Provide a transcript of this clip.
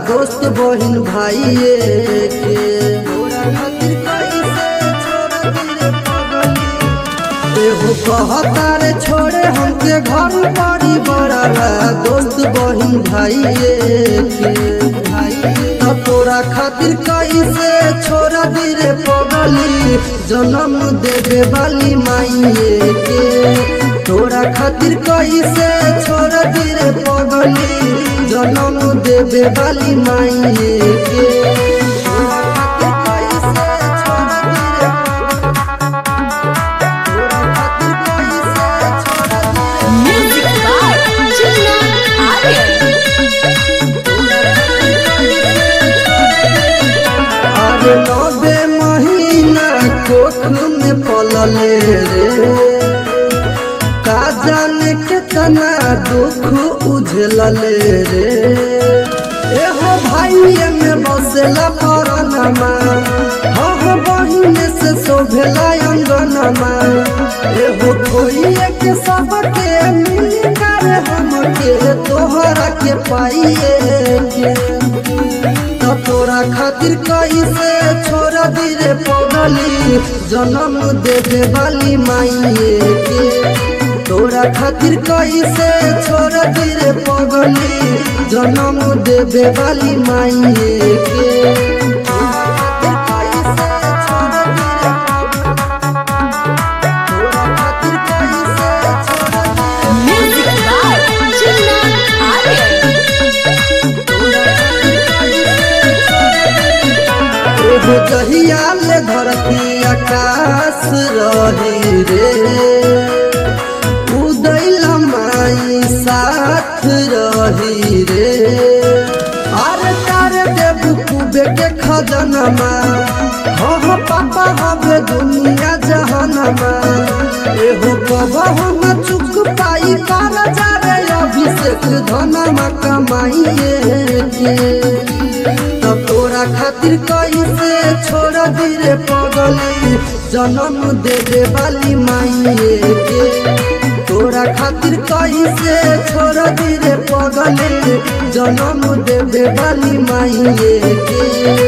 दोस्त बहिन भाइये के तोरा खातिर कैसे छोड़ दिले पगली एगो कहता रे छोड़े हमके घर बड़ी बड़ा बा, दोस्त बहिन भाइये के तब तोरा खातिर कैसे छोड़ दिले पगली जन्म देवे वाली माइये के तोरा खातिर कैसे छोड़ दिले पगली जन्म देवे वाली माइये के तोरा खातिर कैसे छोड़ दिले तोरा खातिर कैसे छोड़ दिले Music by Juna Aryan. अरे नबे महीना कोख में पलले रे का जाने कितना दुख उझलले रे एहो भाइये में बसेला परनमा हो बहिन से शोभेला अंगनमा एहो खोइए के सबके मिल कर हमके तोहरा के पाइए के त तोरा खातिर कैसे छोड़ दिले पगली जन्म देवे वाली माइये के तोरा खातिर कैसे छोड़ दिले पगली जन्म देवे वाली माइये के तोरा खातिर कैसे छोड़ दिले? तोरा खातिर कैसे छोड़ दिले? Music by Juna Aryan. एगो जहिया ले धरती आकाश रही रे उदय लमाई साथ रही रे अरे तारे देव कुबे के खजनमा हो हो पापा हवे दुनिया जहनमा एहो कबहु न चुक पाई कर जारे अभिषेक धनमा कमाइए के तब तोरा खातिर कैसे छोड़ दिले पगली जन्म देवे वाली माइये के तोरा खातिर कैसे छोड़ दिले पगली जन्म देवे वाली माइये के